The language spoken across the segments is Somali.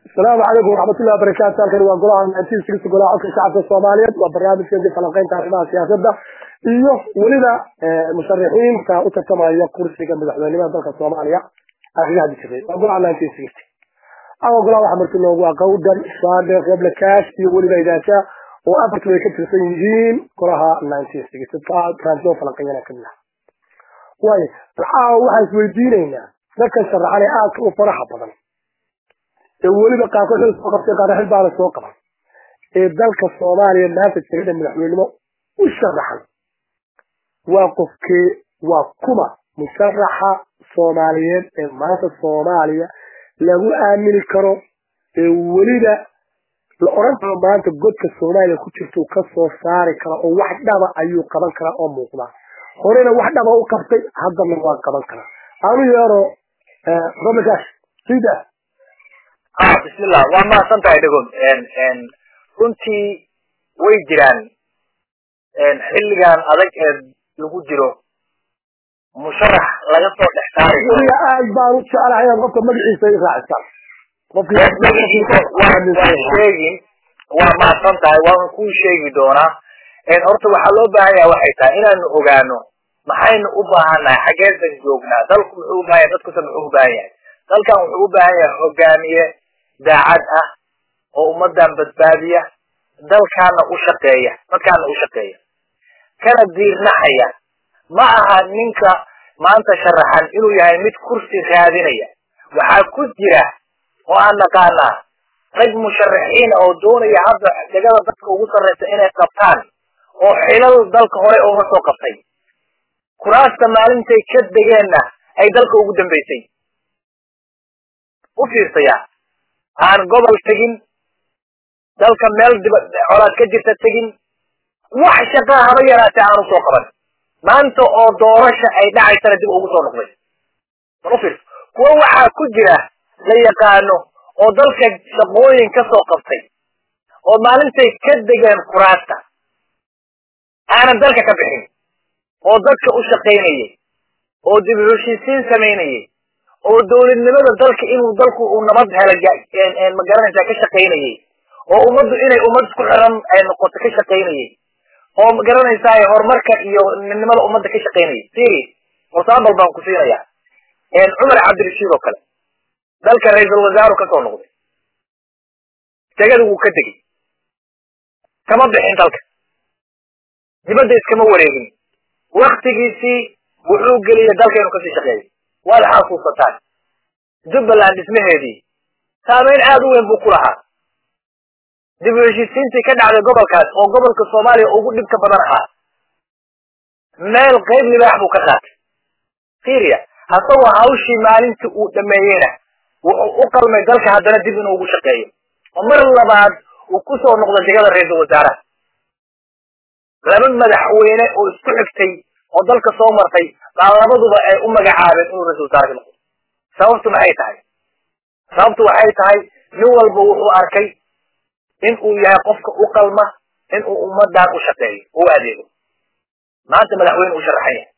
asalaamu calaykum waraxmatullahi wabarakaatu halkani waa golaha ntiiska golaha codka shacabka soomaaliyeed waa barnaamijkeedii falanqeynta arrimaha siyaasadda iyo weliba musharixiinta u tartamaya kursiga madaxweynimada dalka soomaaliya arrimaha jiray waa golaha nineteen sixty ama golaha waxaa marti loogu aqowdan saade qeble kaash iyo weliba idaasha oo afartu ay ka tirsan yihiin golaha nineteen sixty transition falanqeeyana kamid ah waayo waxaan isweydiinaynaa dadkan sharaxan ee aadka u faraxa badan ee weliba qaarkood xil soo qabtay qaar xil baana soo qaban ee dalka soomaaliya maanta jirada madaxweynimo u sharaxan waa qofkee waa kuma musharaxa soomaaliyeed ee maanta soomaaliya lagu aamini karo ee weliba la oran karo maanta godka soomaaliya ku jirta uu ka soo saari kara oo wax dhaba ayuu qaban karaa oo muuqda horena wax dhaba u qabtay haddana waa qaban karaa aanu yeero robekash sida bismillah waa mahadsan tahay dhagood runtii way jiraan xilligan adag ee lagu jiro musharax laga soo dhex saari weliga aad baan u jeclahay inaad qofka magaciisa i raacisaan waan sheegin waa mahadsan tahay waan kuu sheegi doonaa horta waxaa loo baahan yaha waxay tahay inaanu ogaano maxaynu u baahannahay xageesan joognaa dalku muxuu u baahan yahay dadkusa muxuu u baahan yahay dalkan wuxuu u baahan yahay hogaamiye daacad ah oo ummadan badbaadiya dalkaana u shaqeeya dadkaana u shaqeeya kana diirnaxaya ma aha ninka maanta sharaxan inuu yahay mid kursi raadinaya waxaa ku jira oo aan naqaanaa rag musharaxiina oo doonaya hadda degada dadka ugu sarreysa inay qabtaan oo xilal dalka hore uga soo qabtay kuraasta maalintay ka degeenna ay dalka ugu dambaysay u fiirsaya aan gobol tegin dalka meel diba colaad ka jirta tegin wax shaqaa haba yaraatee aan usoo qaban maanta oo doorasha ay dhacaysana dib ugu soo noqday bal u fiirso kuwa waxaa ku jira la yaqaano oo dalka shaqooyin ka soo qabtay oo maalintay ka degeen kuraasta aanan dalka ka bixin oo dadka u shaqaynayay oo dib u heshiisiin samaynayay oo dawladnimada dalka inuu dalku uu nabad hela magaranaysaa ka shaqaynayay oo ummaddu inay ummad isku xiran ay noqoto ka shaqaynayay oo magaranaysaa horumarka iyo midnimada ummadda ka shaqaynayay siri musaabal baan ku siinaya cumar cabdirashiid oo kale dalka ra-iisul wasaaru kasoo noqday degada wuu ka degay kama bixin dalka dibadda iskama wareegin waktigiisii wuxuu geliyay dalka inuu kasii shaqeeyo waad xasuusataan jubbaland dhismaheedii saameyn aada u weyn buu ku lahaa dib u heshiisiintii ka dhacday gobolkaas oo gobolka soomaaliya ugu dhibka badan ahaa meel qayb libaax buu ka qaatay syria hasagoo hawshii maalintii uu dhameeyeyna wuxuu u qalmay dalka haddana dib inuu ugu shaqeeyo oo mar labaad uu kusoo noqdo degada ra-iisul wasaaraha laba madaxweyne oo isku xigtay oo dalka soo martay baa labaduba ay u magacaabeen inuu ra-isul wasaarka noqdo sababtu maxay tahay sababtu waxay tahay nin walba wuxuu arkay in uu yahay qofka u qalma in uu ummadan u shaqeeyo u adeego maanta madaxweyne u sharaxan yahay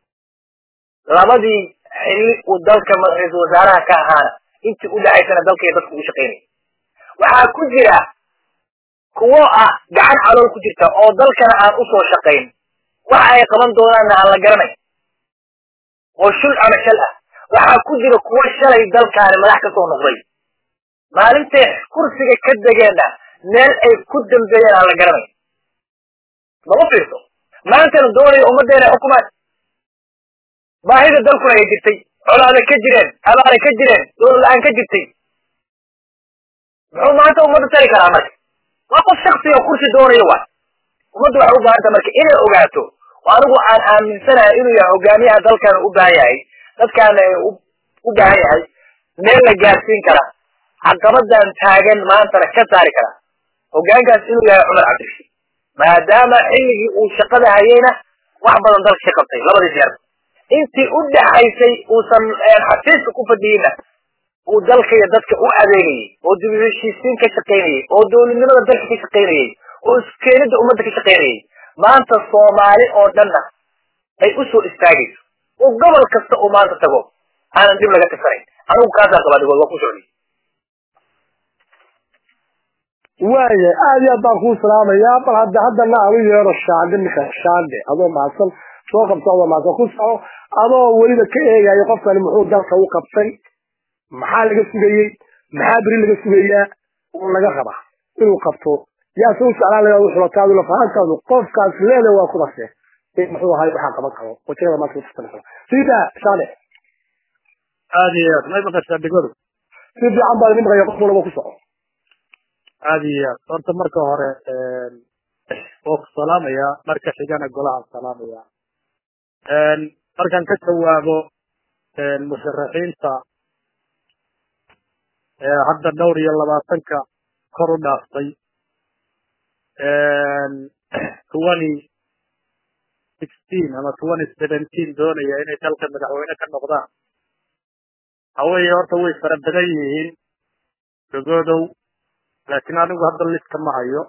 labadii xilli uu dalka ra-iisul wasaaraha ka ahaana intii u dhacaysana dalka iyo dadku u shaqaynaya waxaa ku jira kuwo ah gacan calool ku jirta oo dalkana aan usoo shaqayn waxa ay qaban doonaanna aan la garanay oo shul ama shal ah waxaa ku jira kuwo shalay dalkaani madax ka soo noqday maalintay kursiga ka degeenna meel ay ku dambeeyeen aan la garanay lama fiirso maantana doonaya ummaddeena ay xukumaan baahida dalkuna ay jirtay colaada ka jireen abaara ka jireen dowlad la-aan ka jirtay muxuu maanta ummadda tari karaa marka waa qof shaksiga kursi doonayo waay ummadda waxay u baahanta marka inay ogaato oo anigu aan aaminsanahay inuu yahay hogaamiyaha dalkana u baahan yahay dadkaana u baahan yahay meel la gaarsiin kara caqabadan taagan maantana ka saari kara hogaankaas inuu yahay cumar cabdirashiid maadaama xilligii uu shaqada hayeyna wax badan dalka ka qabtay labadii jeer intii u dhaxaysay uusan xafiiska ku fadhiyeyna uu dalka iyo dadka u adeegayay oo dib u heshiisiin ka shaqaynayay oo dowladnimada dalka ka shaqaynayay oo iskeenida ummadda ka shaqaynayay maanta soomaali oo dhanna ay u soo istaagayso oo gobol kasta uu maanta tago aanan dib laga tirsanayn anigu kaasaan qabaa dhigood waa ku socday waaya aad iyo aad baan kuu salaamayaa bal hadda haddana aan u yeero shaande ninka shaande adoo mahadsan soo qabto adoo mahadsan ku soco adoo weliba ka eegayo qofkani muxuu dalka u qabtay maxaa laga sugayey maxaa beri laga sugayaa oo laga rabaa inuu qabto yaa se u jeclaan lagaa u xulataadu lafahantaadu qofkaas leele waa kubase muxuu ahay waxaa qaban karo wajagada maanta kutartanaysa sida shaande aad iyo aad may maqashaa dhigadu si fiican baa idin maqaya qof walaba ku soco aad iyo aad horta marka hore waa ku salaamaya marka xigana golahaan salaamaya markaan ka jawaabo musharaxiinta hadda dhowr iyo labaatanka kor u dhaaftay twenty sixteen ama twenty seventeen doonaya inay dalka madaxweyne ka noqdaan haweeye horta way fara badan yihiin dogoodow laakiin anigu hadda liska ma hayo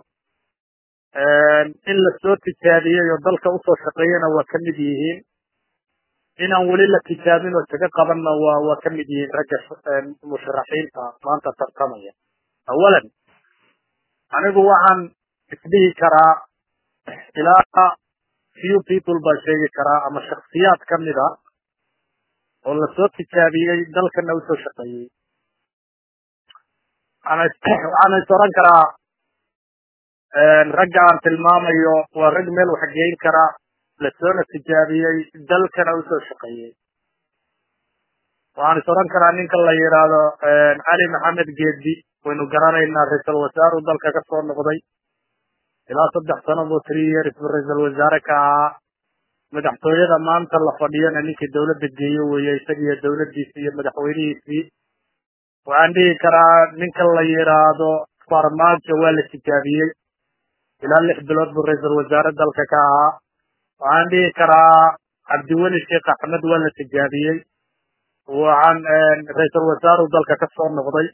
in lasoo tijaabiyey oo dalka usoo shaqeeyana waa ka mid yihiin inaan weli la tijaabin oo taga qabanna waa waa ka mid yihiin ragga musharaxiinta maanta tartamaya awalan anigu waxaan isdhihi karaa ilaa few people baan sheegi karaa ama shaksiyaad ka mid a oo lasoo tijaabiyey dalkana usoo shaqeeyey waxaan is oran karaa ragga aan tilmaamayo waa rag meel wax geyn kara lasoona tijaabiyey dalkana usoo shaqeeyey waxaan is oran karaa ninka la yidhaahdo cali maxamed geedi waynu garanaynaa ra-iisal wasaaru dalka ka soo noqday ilaa saddex sano buu three years buu ra-iisal wasaare ka ahaa madaxtooyada maanta la fadhiyana ninkii dawladda geeyo weeye isagiiyo dawladdiisi iyo madaxweynihiisii waxaan dhihi karaa ninka la yidhaahdo farmaajo waa la tijaabiyey ilaa lix bilood buu ra-iisal wasaare dalka ka ahaa waxaan dhihi karaa cabdiweli sheekh axmed waa la tijaabiyey waxaan ra-iisal wasaaru dalka ka soo noqday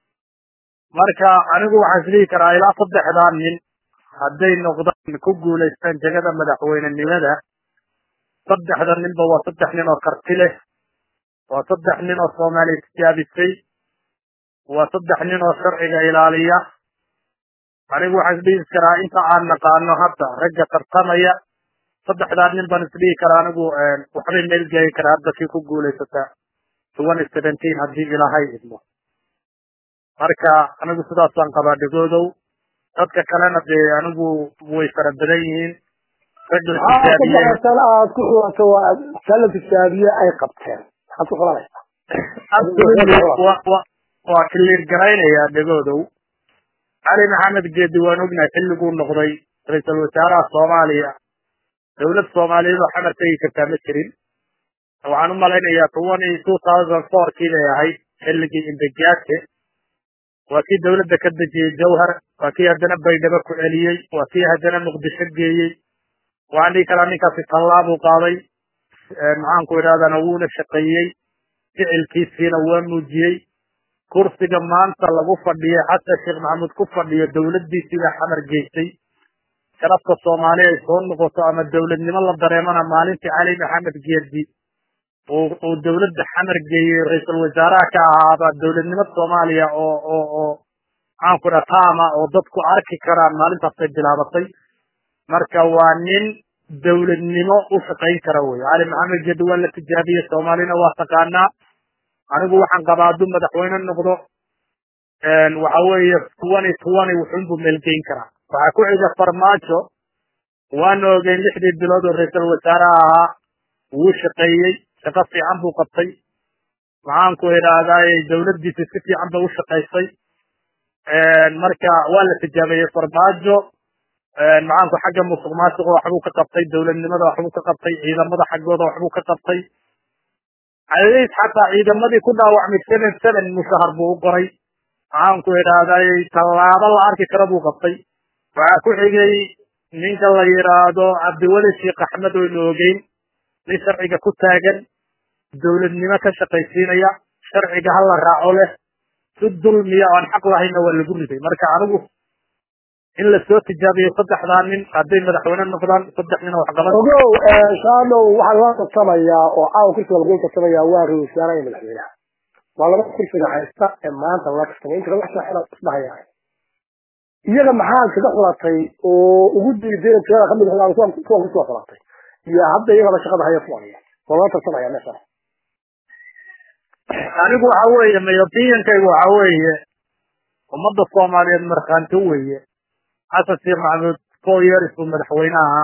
marka anigu waxaan isdhihi karaa ilaa saddexdaa nin hadday noqdaan ku guulaystaan jegada madaxweynenimada saddexda ninba waa saddex nin oo karti leh waa saddex nin oo soomaaliya tijaabisay waa saddex nin oo sharciga ilaaliya anigu waxaan isdhihi karaa inta aan naqaano hadda ragga tartamaya saddexdaa nin baan isdhihi karaa anigu waxbay meel geeyi karaa hadda kii ku guulaysata twenty seventeen haddii ilaahay idmo marka anigu sidaasaan qabaa dhegoodow dadka kalena dee anigu way fara badan yihiin rag la tijaabiyey aad ku xulato waa kala tijaabiye ay qabteen maxaad ku xulanaysaa waa kiliir garaynayaa dhegoodow cali maxamed geedi waan ognahay xilliguu noqday ra-iisal wasaaraha soomaaliya dawlad soomaaliyeed oo xamar tegi kartaa ma jirin waxaan u malaynayaa twenty two thousand four kii bay ahayd xilligii imbegate waa kii dawladda ka dejiyey jawhar waa kii haddana baydhabo ku celiyey waa kii haddana muqdisho geeyey waxaan dhihi karaa ninkaasi tallaabuu qaaday maxaanku idhahdana wuuna shaqeeyey ficilkiisiina waa muujiyey kursiga maanta lagu fadhiyo xasan sheekh maxamuud ku fadhiyo dawladdiisiibaa xamar geysay sharafta soomaaliya ay soo noqoto ama dawladnimo la dareemana maalintii cali maxamed geedi uu dawladda xamar geeyey ra-iisal wasaaraha ka ahaaba dawladnimo soomaaliya oo oo oo maxaanku idhaha taama oo dadku arki karaan maalintaasay bilaabatay marka waa nin dawladnimo u shaqayn kara wey cali maxamed geedi waa la tijaabiyey soomaalina waa taqaanaa anigu waxaan qabaa hadduu madaxweyne noqdo waxa weeye twenty twenty wuxuunbuu meelgeyn karaa waxaa ku xiga farmaajo waana ogeyn lixdii bilood oo ra-iisal wasaaraha ahaa wuu shaqeeyey shaqo fiican buu qabtay maxaanku idhaahdaay dawladdiisi si fiican bay u shaqaysay marka waa la tijaabeeyey farmaajo maxaanku xagga musuq maasuqa waxbuu ka qabtay dawladnimada waxbuu ka qabtay ciidamada xaggooda waxbuu ka qabtay cadays xataa ciidamadii ku dhaawacmay seven seven mushahar buu u qoray maxaanku idhaahday tallaabo la arki kara buu qabtay waxaa ku xigay ninka la yidhaahdo cabdiweli sheekh axmed oynu ogeyn nin sharciga ku taagan dawladnimo ka shaqaysiinaya sharciga hala raaco leh si dulmiya oo aan xaq lahayna waa lagu riday marka anigu in lasoo tijaabiyo saddexdaa nin hadday madaxweyne noqdaan saddex nin oo waxqaban ogow shaanow waxaa loo tartamayaa oo caawa kursiga lagu tartamayaa waa ra-isul wasaaraha iyo madaxweynaha waa laba kursiga haysta ee maanta la tartamay inta wax saaxila isdhahaya iyaga maxaad kaga xulatay oo ugu diideen tirada kamid ah kuwan kuwan kusoo xulatay iyo hadda iyagaba shaqada haya fuanaya oo loo tartamaya meesha anigu waxa weeye mayobiyankaygu waxa weeye ummadda soomaaliyeed markhaanti weeye xasan sheekh maxamuud four years buu madaxweynaha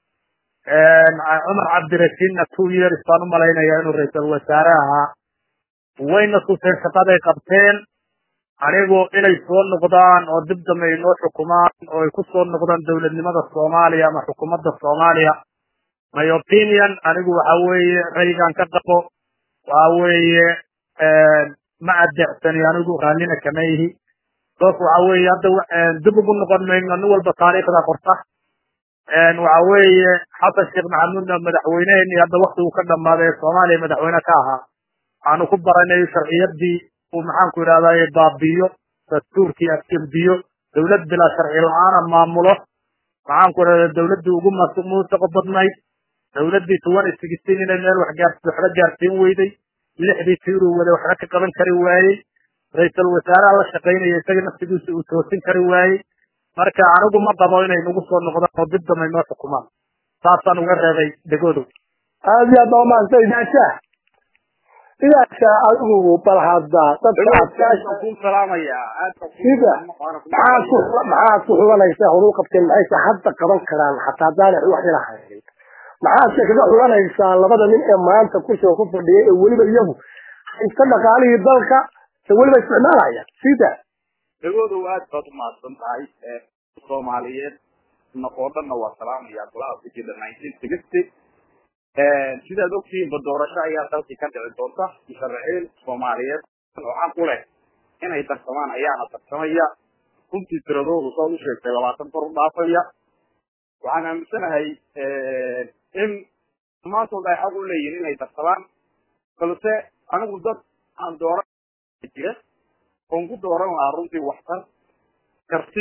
cumar cabdirashiidna two years baan u malaynayaa inuu ra-iisal wasaare ahaa wayna tuseen shaqaday qabteen anigu inay soo noqdaan oo dib dambe inoo xukumaan oo ay ku soo noqdaan dowladnimada soomaaliya ama xukuumadda soomaaliya my opinion anigu waxa weeye raygaan ka qabo waxa weeye ma adeecsani anigu raallina kama ihi doos waxa weeye hadda dib ugu noqon mayno nin walba taariikhda qorta waxa weeye xasan sheekh maxamuudna madaxweyneheenii hadda waktigu ka dhammaaday ee soomaaliya madaxweyne ka ahaa waxaanu ku baranay sharciyadii uu maxaanku yidhahdaye baabiyo dastuurkii afjembiyo dawlad bilaa sharci la-aana maamulo maxaanku yidhahda dawladdii ugu muusiqo badnayd dawladdii tuwan sixteen inay meel wax gaars waxba gaarsiin weyday lixdii tiiruu wada waxba ka qaban kari waayey ra-iisal wasaaraha la shaqaynaya isaga naftigiisa uu toosin kari waayey marka anigu ma qabo inay nagu soo noqdaan oo dib damay noo xukumaan saasaan uga reebay degoodow aad iyo aad baa umahadsantay idaasha idaasha adigu bal hadda dadka ku salaamaya sida maxaad ku maxaad ku xulanaysaa horuu qabteen maxayse hadda qaban karaan xataa haddaanay wax ila haynin maxaadse kaga xulanaysaa labada nin ee maanta kursiga ku fadhiyay ee weliba iyagu haysta dhaqaalihii dalka ee weliba isticmaalaya sida degoodow aad baad umahadsan tahay soomaaliyeed oo dhanna waa salaamaya golaha fikida nineteen sixty sidaad ogtihiinba doorasho ayaa dalkii ka dhici doonta musharaxiin soomaaliyeed oo xaq u leh inay tartamaan ayaana tartamaya runtii tiradoodu saad u sheegtay labaatan kor u dhaafaya waxaan aaminsanahay in dhammaantood ay xaq u leeyihin inay tartamaan balse anigu dad aan dooran jira oon ku dooran lahaa runtii waxtar karti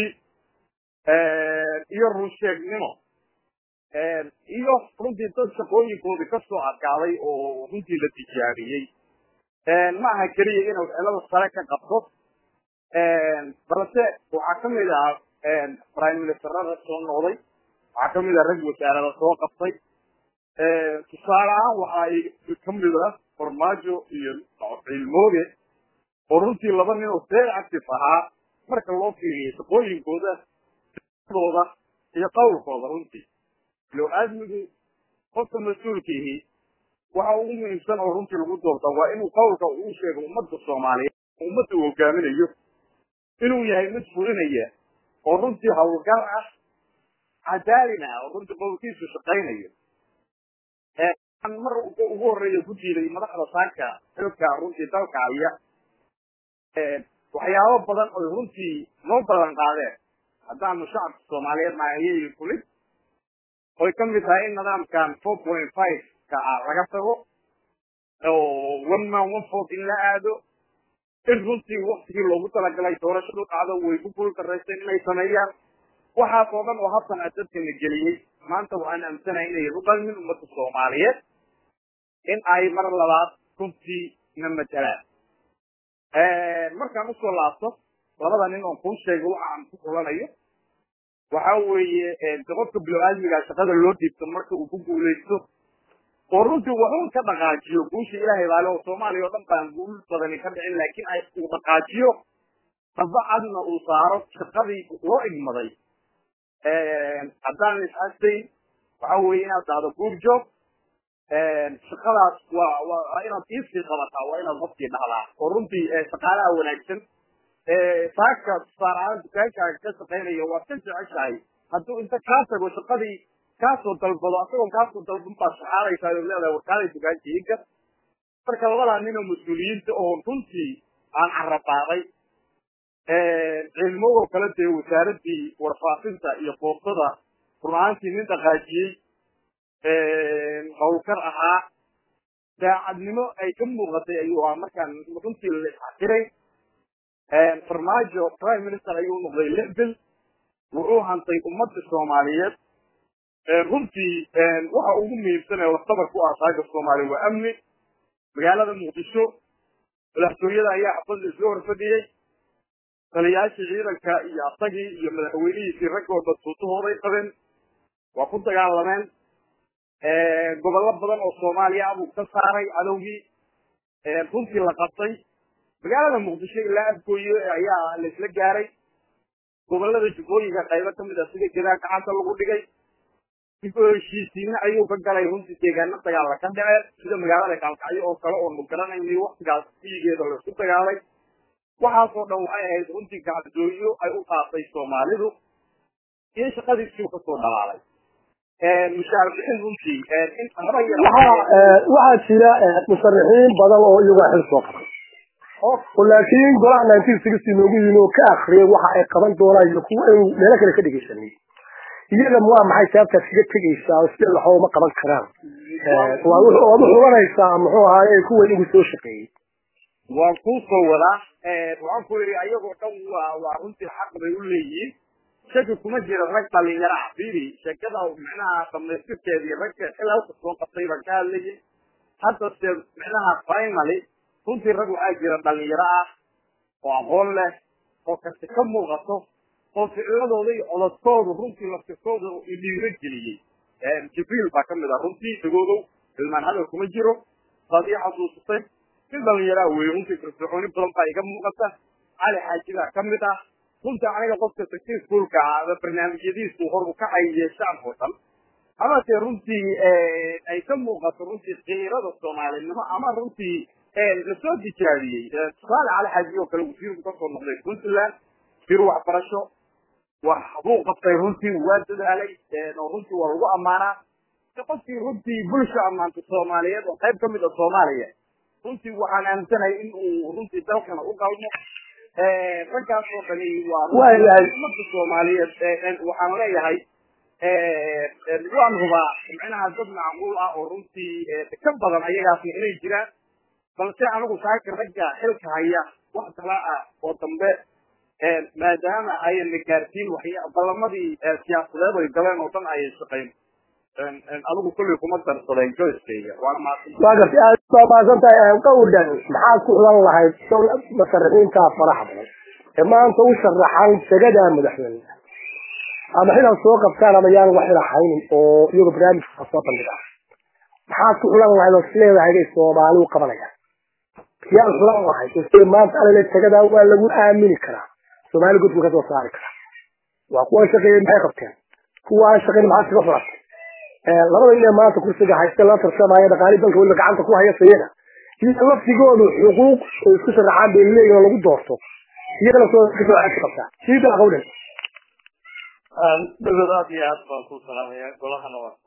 iyo runsheegnimo iyo runtii dad shaqooyinkoodii kasoo adkaaday oo runtii la tijaabiyey ma aha keliya inuu cilada sare ka qabto balse waxaa kamid ah prime ministerada soo noqday waxaa kamid ah rag wasaarada soo qabtay tusaale ahaan waxa ay kamid ah farmaajo iyo cilmooge oo runtii laba nin oo very active ahaa marka loo fiiriyay shaqooyinkooda dooda iyo qawlkooda runtii loo aadmigu qofka mas-uulkiihi waxa ugu muhiimsan oo runtii lagu doorta waa inuu qawlka uu sheego ummadda soomaaliyeed ummadda uu hogaaminayo inuu yahay mid fulinaya oo runtii hawlgal ah cadaalin ah oo runtii qowlkiisu shaqaynayo mar ugu horeeya ku jiiday madaxda saaka xilka runtii dalka haya waxyaabo badan oy runtii noo ballan qaadeen haddaanu shacabka soomaaliyeed naayayay fulin oy ka mid tahay in nidaamkan four point five ka ah laga tago oo one man one vote in la aado in runtii waktigii loogu talagalay doorashadu dhacdo way ku gul daraysteen inay sameeyaan waxaas oo dhan oo habtan a dadkana geliyey maanta waxaan aaminsanahay inay ruqalmin ummadda soomaaliyeed in ay mar labaad runtii na matalaan markaan usoo laabto labada nin oon kuu sheegay waxa aan ku xulanayo waxa weeye qofka bilo-aadmiga shaqada loo dhiibto marka uu ku guulaysto oo runtii waxuun ka dhaqaajiyo guusha ilaahay baale oo soomaaliya oo dhan baan guul badani ka dhicin laakiin ay uu dhaqaajiyo dabacadna uu saaro shaqadii loo igmaday haddaan isxasayn waxa weeye inaad dhahdo good job shaqadaas waa waa inaad iisii qabataa waa inaad qofkii dhahdaa oo runtii shaqaalaha wanaagsan saaka tusaalahaan dukaankaaga ka shaqaynaya waad ka jeceshahay hadduu inta kaa tago shaqadii kaasoo dalbado asagoon kaasoo dalban baad shaqaalaysaa oo leedahay warkaaday dukaankiinka marka labadaa nin oo mas-uuliyiinta oo runtii aan carabaaday cilmogoo kale dee wasaaradii warfaafinta iyo boostada run ahaantii nin dhaqaajiyey hawlkar ahaa daacadnimo ay ka muuqatay ayuu ahaa markaan runtii la isxaqiray farmaajo prime minister ayuu noqday lebil wuxuu hantay ummadda soomaaliyeed runtii waxa ugu muhiimsan ee laftabar ku ah saaga soomaaliya waa amni magaalada muqdisho madaxtooyada ayaa xafadda isla horfadhiyey taliyaashii ciidanka iyo asagii iyo madaxweynihiisii raggooda tuutahooday qabeen waa ku dagaalameen gobollo badan oo soomaaliya abuu ka saaray cadowgii runtii la qabtay magaalada muqdisho ilaa afgooye ayaa la isla gaaray gobolada jubbooyinka qaybo kamid a sida gadaa gacanta lagu dhigay dib oo heshiisiina ayuu ka galay runtii deegaano dagaalla ka dhaceen sida magaalada gaalkacyo oo kale oonu garanayni waktigaas fiyigeeda laisku dagaalay waxaasoo dhan waxay ahayd runtii gacdooyo ay u qaatay soomaalidu iyo shaqadiisuu kasoo dhalaalay mushaar bixin runtii in waxaa jira musharixiin badan oo iyagaa xil soo qabay laakiin golaha nineteen sixty noogu yimi oo ka akriyay waxa ay qaban doonaan iyo kuwa aynu meelo kale ka dhegeysanay iyaga waa maxay sababtaad kaga tegaysaa oo sida laxoo ma qaban karaan waad u xubanaysaa muxuu ahaaye kuwa igu soo shaqeeyey waan kuu soo wadaa waxaan ku yidhi ayagoo dhan waa waa runtii xaq bay u leeyihiin shaki kuma jira rag dhalinyaro ah fiiri sheekada micnaha dhamaystirkeedii ragga xil halka soo qabtay baan ka hadlayay hadda se micnaha finally runtii rag waxaa jira dhalinyaro ah oo aqoon leh oo karti ka muuqato oo ficiladooda iyo codadkoodu runtii laftirkooda dhiiro geliyey jibriil baa kamid ah runtii dagoodow ilmaan hadal kuma jiro baad ii xasuusatay nin dhalinyaraa weeye runtii firfircooni badan baa iga muuqata cali xaaji baa kamid ah runtii aniga qofka sakti iskuolka ah barnaamijyadiisu hor u kacay yeeshaan oo dhan amase runtii ay ka muuqato runtii kiirada soomaalinimo ama runtii lasoo tijaabiyey tusaale cali xaaji oo kale wasiirku kasoo noqday puntland wasiir waxbarasho wax buu qabtay runtii waa dadaalay oo runtii waa lagu ammaanaa qofkii runtii bulsha ammaanta soomaaliyeed oo qayb kamid a soomaaliya runtii waxaan aaminsanahay in uu runtii dalkana u qalmo raggaas oo dhani waa umada soomaaliyeed waxaan leeyahay waan hubaa micnaha dad macquul ah oo runtii ka badan ayagaasna inay jiraan balse anigu saaka ragga xilka haya wax kala ah oo dambe maadaama ayna gaarsiin waxya ballamadii siyaasadeed ay galeen oo dhan ayay shaqayn adigu kulley kuma darsadeen joyskayga waana mahadsan waa gartay aad baa mahadsan tahay qawdhan maxaad ku xulan lahayd musharaxiinta faraxa badan ee maanta u sharaxan jagada madaxweyne ama xilal soo qabtaan ama yaan wax ilaxaynin oo iyago barnaamijka soo bandhiga maxaad ku xulan lahayd oo isleedahay bay soomaali u qabanayaan yaan xulan lahayd ise maanta alale jagada waa lagu aamini karaa soomaali gudku ka soo saari karaa waa kuwa shaqeeyey maxay qabteen kuwa aan shaqeyn maxaad kaga xulatay labada nin ee maanta kursiga haysta la tartamaya dhaqaali dalka weliba gacanta ku haya sayada iyo laftigoodu xuquuq oo isku sharaxaan bay leeyihin oo lagu doorto iyagana soo kasoo cesi qabtaa sii daa qawdhan dawlad aad iyo aad baan ku salaamaya golahana waa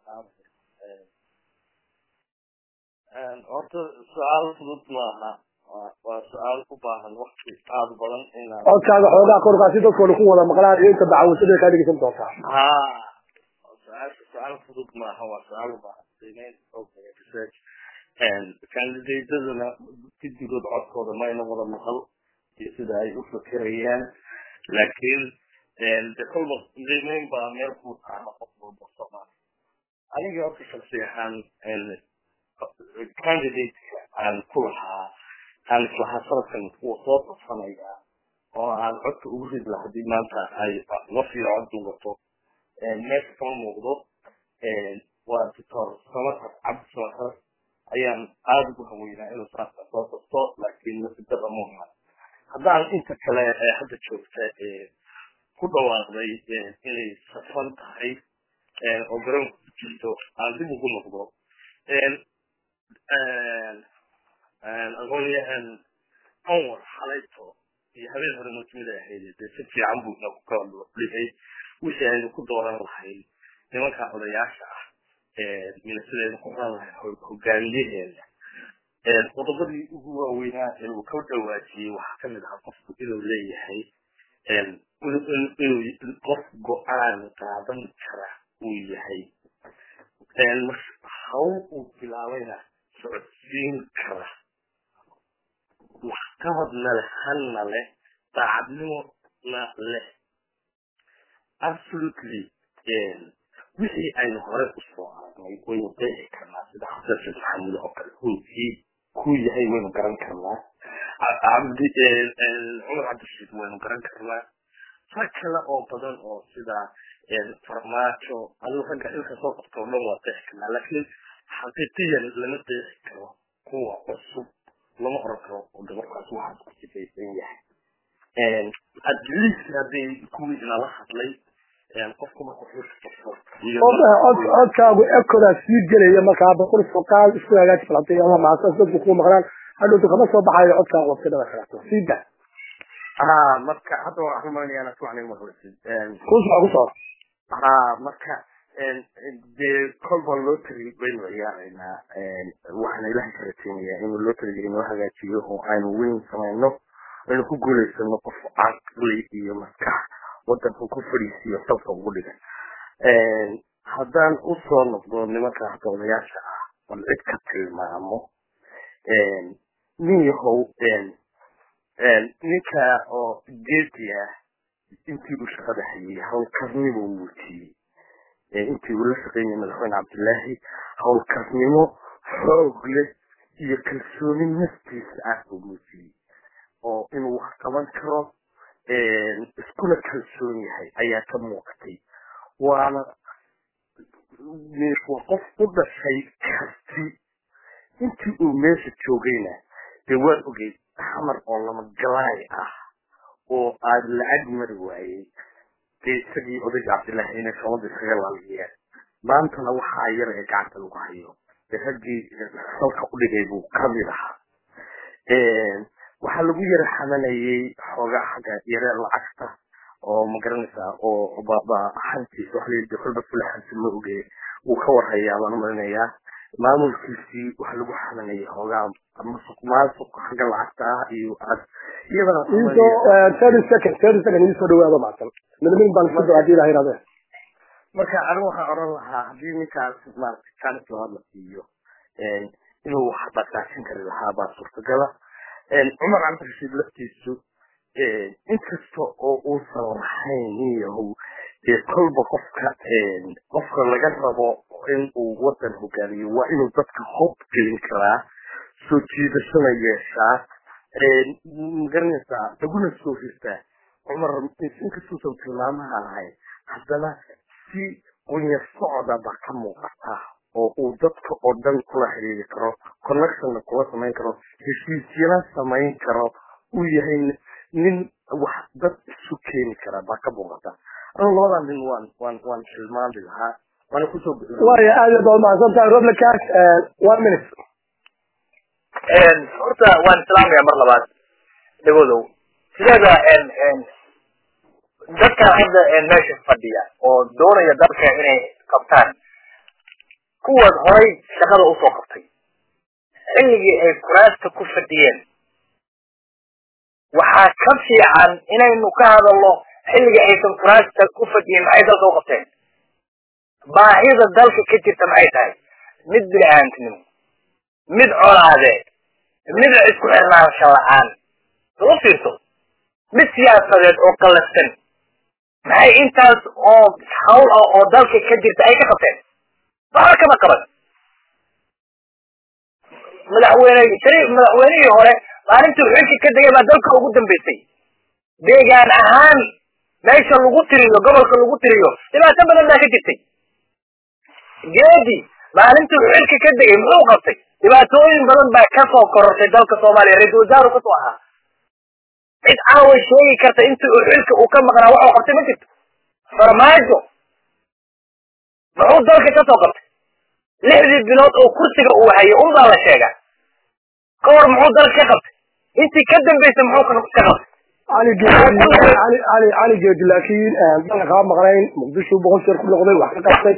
salaamaya horta su-aal fudud maaha waa su-aal u baahan wakti aada badan inaan codkaaga xoogaa korkaa si dadkooda ku wada maqlaan iyo inta dacawasada kaa dhegeysan doontaa ha su-aal su-aal fudud maaha waa su-aal u baahan qiimeyn ogaya research candidataduna guddigood codkooda mayna wada maqal iyo sida ay u fikirayaan laakiin de kolba qiimeyn baa meel ku taana qof walba soomaali aniga horta shaksi ahaan candidate-ka aan ku lahaa aan islahaa sanadkan kuwa soo qabsanaya oo aan codka ugu rid laha hadii maanta ay wafiyo cod duugato meesha kama muuqdo waa doctor samatar cabdi samatar ayaan aada ugu haweynaa inuu saasa soo qabto laakiin nasidada muuha haddaan inta kale ee hadda joogta ku dhawaaqday inay safan tahay oo garoonka ku jirto aan dib ugu noqdo aqoonyahan anwar xalayto iyo habeen hore mujmida ahayd dee si fiican buu inagu ka dhigay wixii aynu ku dooran lahayn nimanka odayaasha ah minasidaynu ku oran lahay hogaamiyaheena qodobadii ugu waaweynaa ee uu ka dhawaajiyey waxaa kamid ahaa qofku inuu leeyahay inuu qof go-aan qaadan kara uu yahay hawl uu bilaabayna socodsiin kara waxqabadna leh hanna leh daacadnimona leh absolutely wixii aynu hore usoo aragnay waynu qeexi karnaa sida xasan sheekh maxamuud oo kale runtii ku yahay waynu garan karnaa cabdi cumar cabdirashiid waynu garan karnaa rag kale oo badan oo sida farmaajo adigu ragga ilka soo qabto o dhan waa qeexi karnaa laakiin xaqiiqiyan lama qeexi karo kuwa cusub lama oran karo oo gabarkaas waxaas ku sifaysan yahay at least hadday kuwii inala hadlay qofku marku codkaagu ekodaa sii gelaya markaa boqol foqaal isku hagaaji falantay ama maasas dadku kuu maqlaan hadhowtu kama soo baxayo codkaagu wabtidada kaleeto sii da ha marka hadda waan rumaynayaan asmacni mahorsid kusoo kusoo ha marka dee kolba lotary baynu ciyaaraynaa waxaana ilahay ka rajeynayaa inuu lotaryga inoo hagaajiyo oo aynu weyn samayno aynu ku guulaysano qof caqli iyo maskax wadanka ku fadhiisiyo salka ugu dhigan haddaan usoo noqdo nimanka hadda odayaasha ah bal cid ka tilmaamo nin yahow ninka oo geedi ah intii uu shaqada hayay howlkarnimo muujiyey intii uu la shaqeynayay madaxweyne cabdilaahi howlkarnimo xoog leh iyo kalsooni naftiisa ah uu muujiyey oo inuu wax qaban karo iskuna kalsoon yahay ayaa ka muuqatay waana waa qof u dhashay karti intii uu meesha joogayna dee waan ogeyd xamar oo lama galaay ah oo aad lacag mari waayey dee isagii odayga cabdillaahi inay soomada iskaga laaliyeen maantana waxaa yar ee gacanta lagu hayo dee raggii salka u dhigay buu kamid ahaa waxaa lagu yara xamanayay xoogaa xagga yare lacagta oo magaranaysaa oo hantiisa waxa layidhi kolba fulaxansi ma oge wuu ka warhayaa baan umalinayaa maamulkiisii waxa lagu xamanayay xoogaa masuq maasuq xagga lacagta ah iyo iyadana thirty second thirty second iisoo dhawaado macsan midmin baan isku hadii ilaha yidhahde marka anigu waxaan oran lahaa haddii ninkaas maaragtay jaanis labaad la siiyo inuu wax dhaqaajin kari lahaa baa suurtagala cumar cabdirashiid laftiisu inkasta oo uusan lahayn iyahu dee kolba qofka qofka laga rabo in uu wadan hogaamiyo waa inuu dadka hob gelin karaa soo jiidashana yeeshaa magaranaysaa laguna soo hirtaa cumar inkastuusan tilmaamaha lahayn haddana si qunya socda baa ka muuqata oo uu dadka oo dhan kula xiriiri karo connectionna kula samayn karo heshiisyana samayn karo uu yahay nin wax dad isu keeni kara baa ka muuqata anu labadaa nin waan waan waan tilmaami lahaa waana kusoo waaya aad iyo baad mahadsan tahay roblekaas one minute horta waan islaamaya mar labaad dhagodow sideeda dadkan hadda meesha fadhiya oo doonaya dalka inay qabtaan kuwaas horay shaqada usoo qabtay xilligii ay kuraasta ku fadhiyeen waxaa ka fiican inaynu ka hadalno xilligii aysan kuraasta ku fadhiyin maxay dalka u qabteen baahida dalka ka jirta maxay tahay mid bini-aantinimo mid colaadeed mid isku xirnaansha la-aan soo fiirto mid siyaasadeed oo qallafsan maxay intaas oo hawl ah oo dalka ka jirta ay ka qabteen waxba kama qaban madaxweyne shari madaxweynihii hore maalintii xilka ka degay baa dalka ugu dambeysay deegaan ahaan meesha lagu tiriyo gobolka lagu tiriyo dhibaato badan baa ka jirtay geedi maalintii xilka ka degay muxuu qabtay dhibaatooyin badan baa kasoo korortay dalka soomaaliya ra-isul wasaaru kasoo ahaa cid caawa sheegi karta intii uu xilka uu ka maqnaa waxuu qabtay ma jirto farmaajo muxuu dalka kasoo qabtay lixdii bilood oo kursiga uu hayay un baa la sheegaa ka hor muxuu dalka ka qabtay intii ka dambaysay muxuu ka qabtay cali geedi cali cali cali geedi laakiin dalka kama maqnayn muqdisho boqol jeer ku noqday wax ka qabtay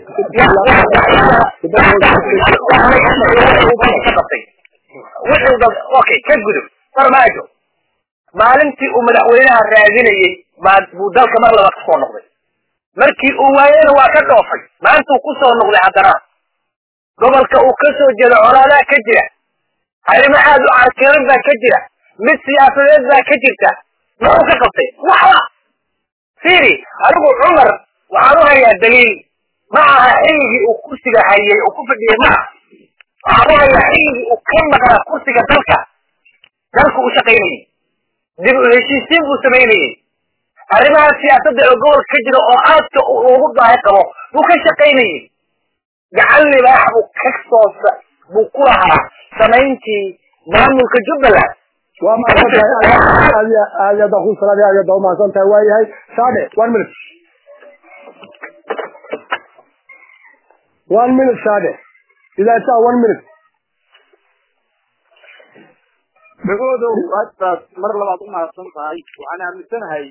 wuxuu dad okay ka gudub farmaajo maalintii uu madaxweynaha raadinayey baa buu dalka mar labaad kusoo noqday markii uu waayena waa ka dhoofay maantuu kusoo noqday haddana gobolka uu ka soo jeedo colaadaa ka jira arrimo aad u carkeeran baa ka jira mid siyaasadeed baa ka jirta muxuu ka qabtay waxba fiiri anigu cumar waxaan u hayaa daliil ma aha xilligii uu kursiga hayay uu ku fadhiyay ma aha waxaan u hayaa xilligii uu ka maqnaa kursiga dalka dalka u shaqaynayay dib u heshiisiin buu samaynayay arrimaha siyaasadda ee gobolka ka jira oo aadka ugu baahi qabo buu ka shaqaynayay gacan libaax buu ka soo buu ku lahaa samayntii maamulka jubbaland waa mahadsantahay aad iyo aad iyo baan ku salaamay aad iyo baan umahadsan tahay waa yahay shaade one minute one minute shaade idaa shaa one minute dhagoodo haddaad mar labaad u mahadsan tahay waxaan aaminsanahay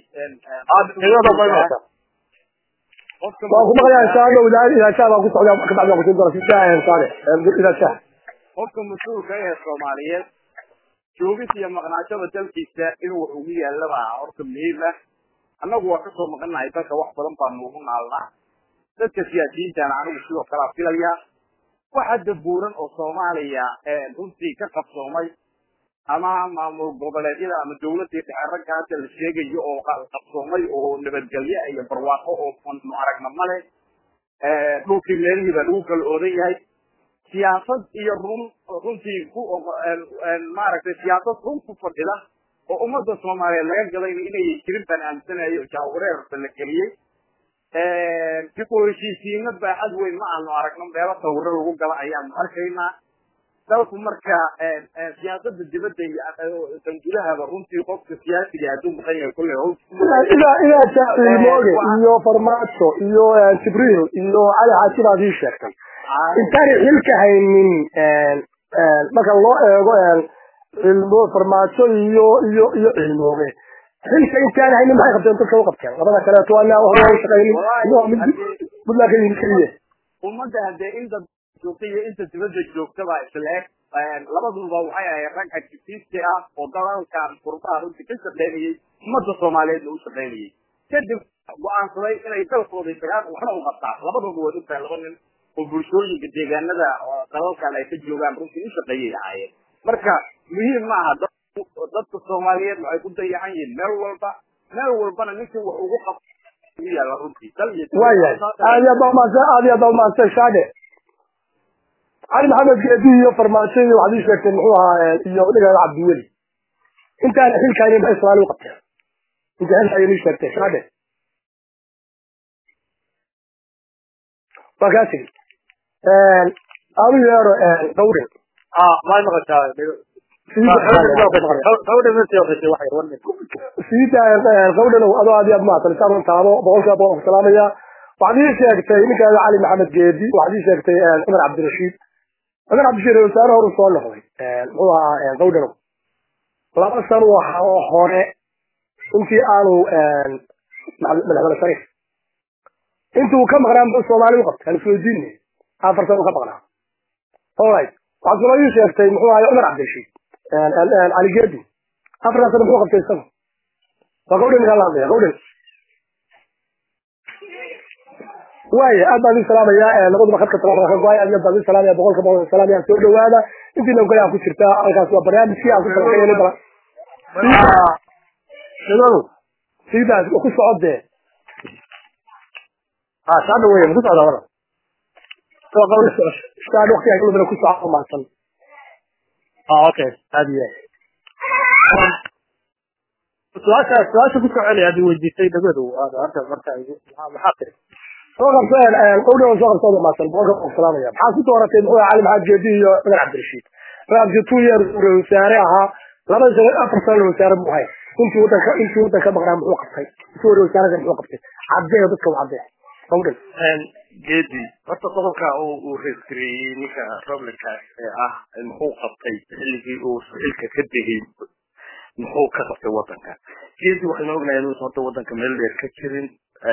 qofka waan ku maqlayaa shaado idaa idaa shaa baan ku socdaa kabacdi baan kusin doona si shaa shaade idaa shaa qofka mas-uulka ee soomaaliyeed joogis iyo maqnaashada dalkiisa inuu wax ugu yaalaba horta muhiim ah annagu waa kasoo maqanahay dalka wax badan baa noogu naalnaa dadka siyaasiyiintana anigu sidoo kalea filaya waxa dabuuran oo soomaaliya runtii ka qabsoomay ama maamul goboleedyada ama dawladii dhexe ragga hadda la sheegayo oo qabsoomay oo nabadgelyo iyo barwaaqo oo nu aragna male dhulkii meelihii baa lagu kala oodan yahay siyaasad iyo run runtii ku maaragtay siyaasad run ku fadhida oo ummadda soomaaliyeed laga gadayna inay jirin baan aaminsanayo jaawareerba la geliyey dib u heshiisiino baaxad weyn ma aanu aragno meelo sawiro lagu gala ayaanu arkaynaa dalku marka siyaasada dibadda iyo dangudahaba runtii qofka siyaasiga hadduu maqan yahay kulle idaa idaa shaa ilmooge iyo farmaajo iyo jibriil iyo cali xaaji baad ii sheegtay intaanay xilka haynin marka loo eego cilmo farmaajo iyo iyo iyo cilmooge xilka intaan haynin maxay qabteen dadka u qabteen labada kaleeto waa inaa hore u shaqaynin buntland ka yimid keliya ummadda haddee inta joogta iyo inta dibadda joogtaba isleeg labaduba waxay ahayd rag activisti ah oo dalalkan qurbaha runtii ka shaqaynayay ummadda soomaaliyeedna u shaqaynayay kadib go-aansaday inay dalkooda tagaan waxna u qabtaan labaduba way ogtahay laba nin oo bulshooyinka deegaanada dalalkan ay ka joogaan runtii u shaqeeyay ahaayeen marka muhiim ma aha dadka soomaaliyeed waxay ku dayacan yihiin meel walba meel walbana ninkii wax ugu qab ugu yaalla runtii dal iyo waayahay aad iyo baa umahadsan aad iyo baa umahadsan shaade cali maxamed geedi iyo farmaajo iyo waxaad ii sheegteen muxuu ahaa iyo dhigeeda cabdiweli intaana xilkaani maxay soomaali u qabteen inta xilka ayay ii sheegteen shaade waa kaa tegi aanu yeero gawrin may maqashaa siida gawdhanow adoo aad iyo aad mahadsan isaan taabo boqolkiiba boqol salaamaya waxaad ii sheegtay ninkeeda cali maxamed geedi waxaad ii sheegtay cumar cabdirashiid cumar cabdirashiid wasaare horu soo noqday muxuu ahaa gawdhanow laba san waxa oo hore intii aanu madaxweyne shariif intuu ka maqnaa muxuu soomaali u qabtay aan isweydiinay afar san u ka maqnaa alright waxaad kaloo ii sheegtay muxuu ahay cumar cabdirashiid cali geedi afartaa sana muxuu qabtay isagu waa gawdhan ninkaa la hadlaya gawdhan waaya aad baan idin salaamayaa labaduba khadka telefonka ka go-ay aad iyo aad baan idin salaamaya boqolka boqol salaamaya soo dhawaada intiina kale aan ku jirtaa halkaas waa barnaamijkii aan ku talagalay bala sidadu sidaas ku socodee ha shaada weeye ma ku socdaa wada shaada waqti ay ku socdo maasan okay aad iyo su-aasha su-aasha ku soconaya aad weydiisay dhagodu hadda marka maxaa tiri soo qabseen qowdhan soo qabsooda maasan boqolka boqol salaamaya maxaa ku dooratay muxuu cali maxamed geedi iyo cumar cabdirashiid cumar cabdirashiid two years uu wasaare ahaa laba sano afar sano wasaare buu hay intii wadanka intii wadanka maqnaa muxuu qabtay intii hore wasaarada muxuu qabtay cadee dadka u cadee qowdhan geedi horta qodobka uu reesgareeyey ninka roblinkaas ee ah muxuu qabtay xilligii uu xilka ka degay muxuu ka qabtay wadanka geedi waxaynu ognahay inuusan hadda wadanka meel dheer ka jirin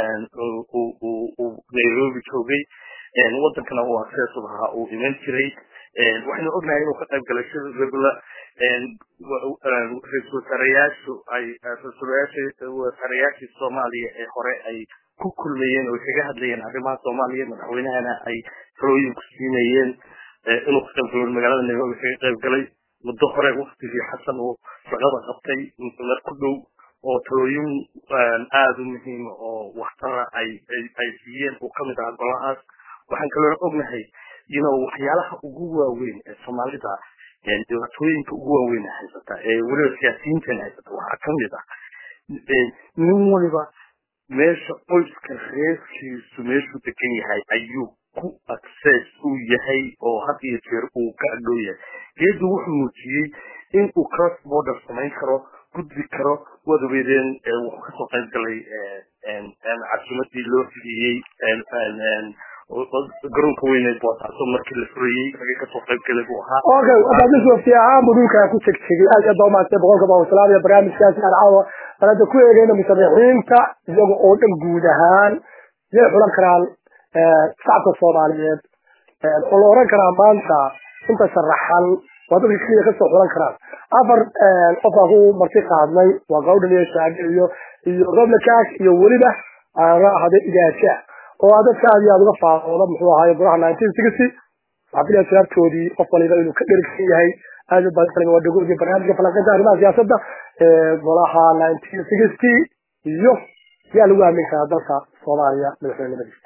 uu nairobi joogay wadankana uu access ahaa uu iman jiray waxaynu ognahay inuu ka qayb galay shir regula ra-iisul wasaarayaashu ay ra-isul wasaarayaashii soomaaliya ee hore ay ku kulmayeen oo kaga hadlayeen arrimaha soomaaliya madaxweynahana ay talooyin ku siinayeen inuu ka qayb galo magaalada nairobi kaga qayb galay muddo hore waktigii xasan uu shaqada qabtay mar ku dhow oo talooyin aada u muhiima oo waxtara ay ay siiyeen uu kamid ahaa golahaas waxaan kaloo ognahay you know waxyaalaha ugu waaweyn ee soomaalida dhibaatooyinka ugu waaweyn ee haysata ee weliba siyaasiyiintan haysata waxaa kamid ah nin waliba meesha qoyska reerkiisu meeshuu degan yahay ayuu ku access uu yahay oo had iyo jeer uu ka adhow yahay geedu wuxuu muujiyey in uu cross border samayn karo gudbi karo waad ogeydeen wuxuu kasoo qayb galay casumadii loo fidiyey garoonka weyne boosaaso markii la furayey ragii kasoo qayb galay buu ahaa okay wadaadis wafti ahaan buu dhulkaa ku tegtegay aad iyo aad baa umahadsay boqolka baa wasalaam iyo barnaamijkaasi aan caawa aan hadda ku eegeyna musharaxiinta iyaga oo dhan guud ahaan yay xulan karaan shacabka soomaaliyeed oo la oran karaa maanta inta sharaxan waa dadka keliya kasoo xulan karaan afar qof aan ku marti qaadnay waa gawdhan iyo shaage iyo iyo roble cash iyo weliba aana ahade igaaja oo aa dadka aad iyo aad uga faaqooda muxuu ahaaye golaha nineteen sixty waxaa filaya jawaabtoodii qof waliba inuu ka dherigsan yahay aad u badan waa dhagoodii barnaamijka falanqaynta arrimaha siyaasadda golaha nineteen sixty iyo yaa lagu aamin karaa dalka soomaaliya madaxweynimadiisa